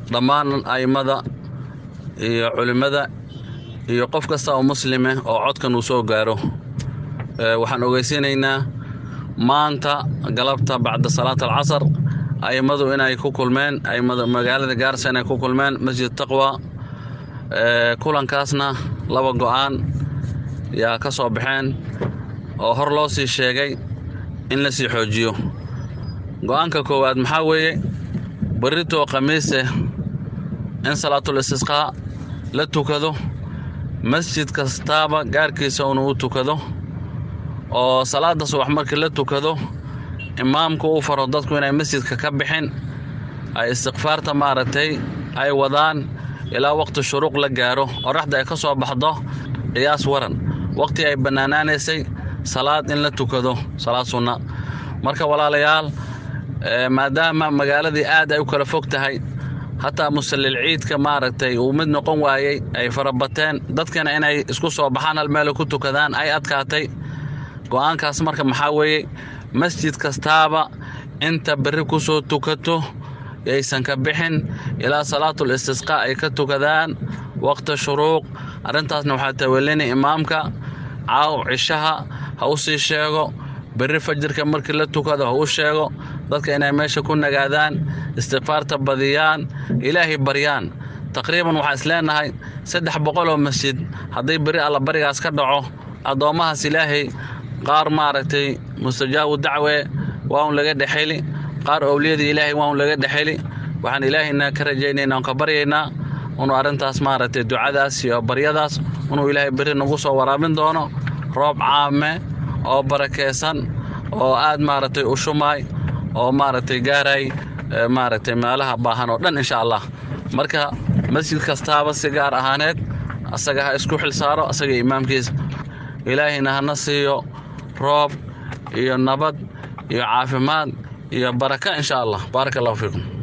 dhammaan a'immada iyo culimmada iyo qof kasta oo muslime oo codkan uu soo gaaro waxaan ogeysiinaynaa maanta galabta bacda salaat alcasar a'immadu inay ku kulmeen a'immada magaalada gaarsa inay ku kulmeen masjid taqwa kulankaasna laba go'aan yaa ka soo baxeen oo hor loo sii sheegay in la sii xoojiyo go'aanka koowaad maxaa weeye berritoo khamiise in salaatul istisqaa la tukado masjid kastaaba gaarkiisa inuu u tukado oo salaada subax markii la tukado imaamku uu faro dadku inay masjidka ka bixin ay istikfaarta maaragtay ay wadaan ilaa waqti shuruuq la gaaro qoraxda ay ka soo baxdo qiyaas waran waqti ay bannaanaanaysay salaad in la tukado salaad sunna marka walaalayaal maadaama magaaladii aad ay u kala fog tahay hataa musallil ciidka maaragtay uu mid noqon waayey ay farabateen dadkana inay isku soo baxaan hal meelo ku tukadaan ay adkaatay go'aankaas marka maxaa weeye masjid kastaaba inta berri ku soo tukato yaysan ka bixin ilaa salaatul istisqaa ay ka tukadaan waqti shuruuq arrintaasna waxaa tawelinay imaamka caaw cishaha ha u sii sheego berri fajirka markii la tukado ha u sheego dadka inay meesha ku nagaadaan istikfaarta badiyaan ilaahay baryaan taqriiban waxaan isleenahay saddex boqol oo masjid hadday berri alla barigaas ka dhaco addoommahaas ilaahay qaar maaragtay mustajaabu dacwe waa un laga dhexeli qaar owliyadii ilaahay waa un laga dhexeli waxaan ilaahayna ka rajaynaynaa on ka baryaynaa inuu arrintaas maaragtay ducadaas iyo baryadaas inuu ilaahay berri nagu soo waraabin doono roob caame oo barakeysan oo aad maaragtay u shumaay oo maaragtay gaaray maaragtay meelaha baahan oo dhan insha allah marka masjid kastaaba si gaar ahaaneed asaga ha isku xil saaro asaga imaamkiisa ilaahayna hana siiyo roob iyo nabad iyo caafimaad iyo baraka insha allah baaraka allahu fiikum